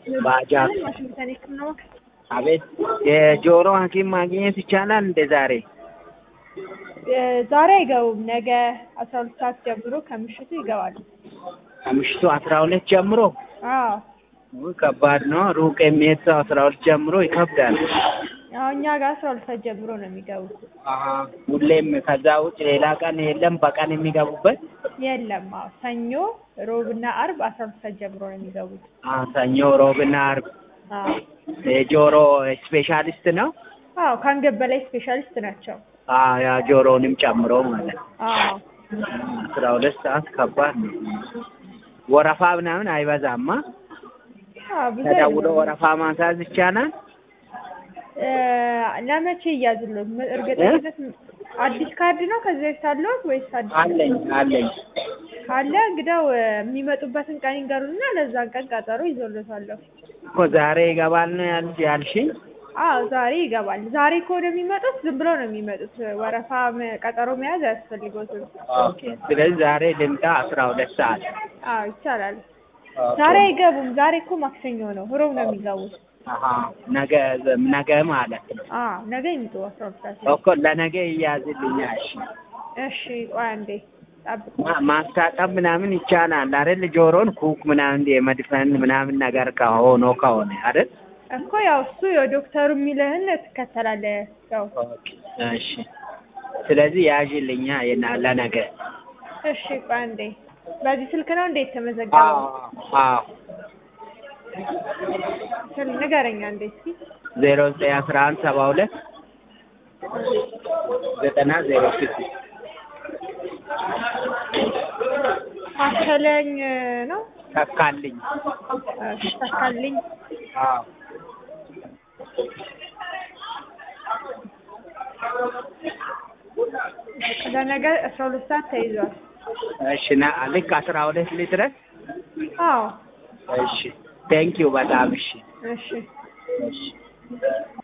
ባጃጅ ዋሽንግተን የህክምና ማዕከል አቤት የጆሮ ሐኪም ማግኘት ይቻላል እንደ ዛሬ? እ ዛሬ አይገቡም። ነገ አስራ ሁለት ሰዓት ጀምሮ ከምሽቱ ይገባሉ። ከምሽቱ አስራ ሁለት ጀምሮ አዎ ውይ ከባድ ነው። ሩቅ የሚሄድ ሰው አስራ ሁለት ጀምሮ ይከብዳል። አዎ እኛ ጋር አስራ ሁለት ሰዓት ጀምሮ ነው የሚገቡት። አሀ ሁሌም ከዛ ውጭ ሌላ ቀን የለም በቀን የሚገቡበት? የለም። አዎ ሰኞ፣ ሮብና አርብ አስራ ሁለት ሰዓት ጀምሮ ነው የሚገቡት። አ ሰኞ፣ ሮብና አርብ አዎ የጆሮ ስፔሻሊስት ነው? አዎ ከአንገት በላይ ስፔሻሊስት ናቸው። አ ያ ጆሮንም ጨምሮ ማለት ነው። አዎ አስራ ሁለት ሰዓት ከባድ ነው። ወረፋ ምናምን አይበዛማ? አዎ ብዙ ተደውሎ አይደለም። ወረፋ ማስያዝ ይቻላል? እ ለመቼ ይያዝልዎት? እርግጠኝነት አዲስ ካርድ ነው ከዚህ በፊት አለዎት ወይስ አዲስ? አለኝ አለኝ። ካለ እንግዳው እ የሚመጡበትን ቀን ይንገሩንና ለዛን ቀን ቀጠሮ ይዞልዎታለሁ። እኮ ዛሬ ይገባል ነው ያል ያልሽኝ? አዎ ዛሬ ይገባል። ዛሬ ከሆነ የሚመጡት ዝም ብለው ነው የሚመጡት። ወረፋ መ- ቀጠሮ መያዝ አያስፈልግዎትም። ኦኬ። ስለዚህ ዛሬ ልምጣ አስራ ሁለት ሰዓት። አዎ ይቻላል። ዛሬ አይገቡም። ዛሬ እኮ ማክሰኞ ነው። ሮብ ነው የሚገቡት። አሀ ነገ ነገ ማለት ነው። አዎ ነገ ይምጡ አስራ ሁለት ሰዓት ላይ። እኮ ለነገ ይያዝልኛል። እሺ እሺ ቆይ አንዴ ጠብቁ። ማ- ማስታጠብ ምናምን ይቻላል አይደል? ጆሮን ኩክ ምናምን የመድፈን ምናምን ነገር ከሆኖ ከሆነ አይደል? እኮ ያው እሱ የዶክተሩ የሚልህን ትከተላለህ። ያው ኦኬ እሺ። ስለዚህ ያዥልኛ የና- ለነገ። እሺ ቆይ አንዴ በዚህ ስልክ ነው እንዴት ተመዘገበው? አዎ አዎ ስል ንገረኝ አንዴ እስኪ። ዜሮ ዘጠኝ አስራ አንድ ሰባ ሁለት ዘጠና ዜሮ ስድስት ታከለኝ ነው ተካልኝ። እሺ፣ ተካልኝ አዎ ለነገ አስራ ሁለት ሰዓት ተይዟል። እሺ ና ልክ አስራ ሁለት ሊድረስ። አዎ እሺ ቴንኪው በጣም እሺ እሺ እሺ